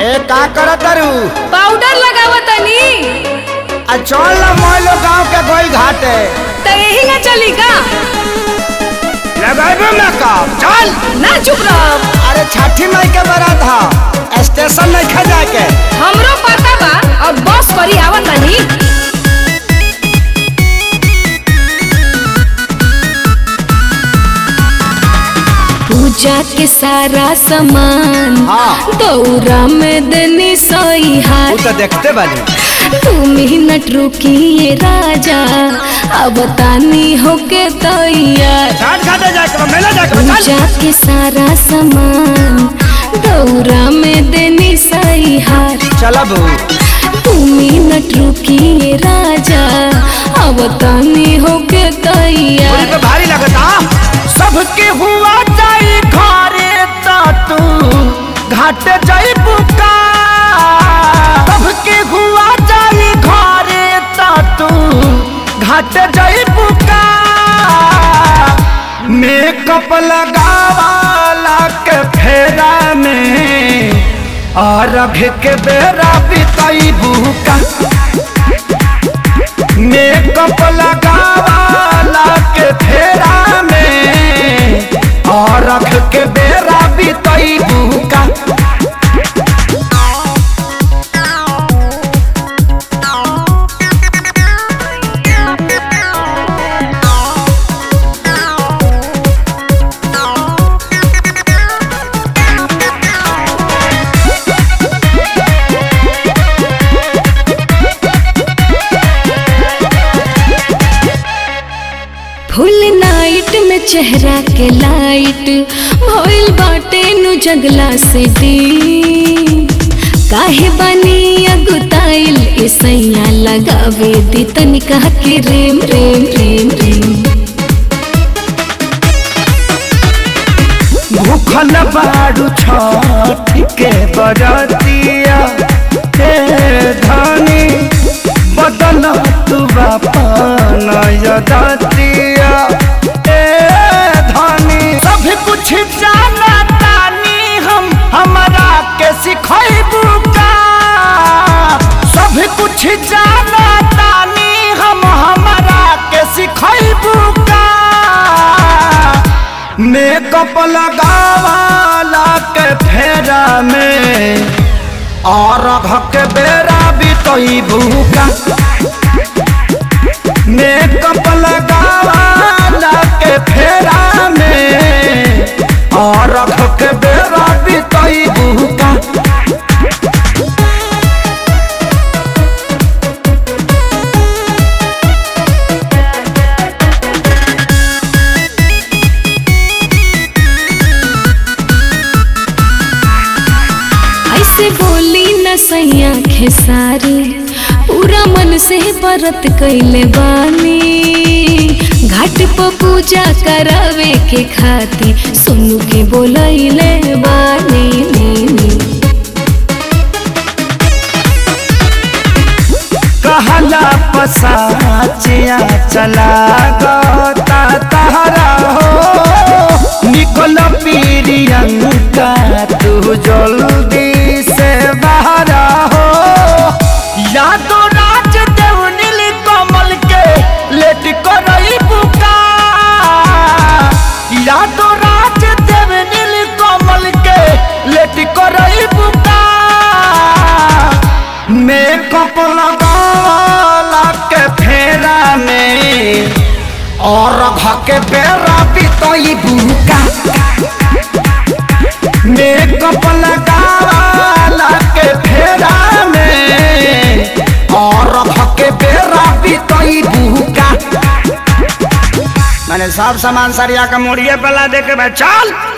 ए का करत तारू पाउडर लगावतनी आ चल ना मोइलो गांव के गोई घाटे त यही ना चली का लगाबे ना काम चल ना चुप रह अरे छठी मई के बारात हा स्टेशन नहीं खा जाके हमरो पता बा अब बस करी आवतनी पूजा के सारा सामान हाँ। दौरा में देनी सोई तू हाथ तो देखते बानी तू मिनट रुकिए राजा अब तानी होके तैयार छठ घाटे जाके मेला जाके चल पूजा के सारा सामान दौरा में देनी सही हार चला बू तू मिनट रुकिए राजा अब तानी होके मुझे तैयार तो भारी लगता सबके हुआ जाई घरे ता तू घाटे जाई बुका सबके हुआ जाई घरे ता तू घाटे जाई बुका मेकअप लगावाला के फेरा में और के बेरा बिताई बुका मेकअप लगावाला के फेरा में और रख के बेरा बितई बुका फुल नाइट में चेहरा के लाइट भइल बाटे नु जगला से दी काहे बानी अगुताइल इसैया लगावे दी तनिका के रेम रेम रेम रेम भूखल बाड़ू छठ के बरतिया हे धनी बदल तू बापन यदतिया ए धनी सब कुछ जाना तानी हम हमरा के सिखैबू का सब कुछ जाना तानी हम हमरा के सिखैबू का मेकअप लगावाला के फेरा में और के बेरा बितई भूका मेकअप लगावाला के फेरा में और के बेरा बितई भूका ऐसे बोली न सैया खेसारी पूरा मन से व्रत कैले बानी घाट पर पूजा करावे के खाती सुनु के बोलैले बानी नी, नी। कहला पसाचिया चला गता तहरा हो निकल पीरियंका तू जल्दी से बाहर हो यादो राज देव नील कमल के लेट करई बुका यादो राज देव नील कमल के लेट करई बुका मेकअप लगाला के फेरा में और के बेरा बितई बुका मेकअप लगाला के फेरा में और के बेरा बितई बुका मैंने सब सामान सरिया का मोड़िए पला दे के भाई चल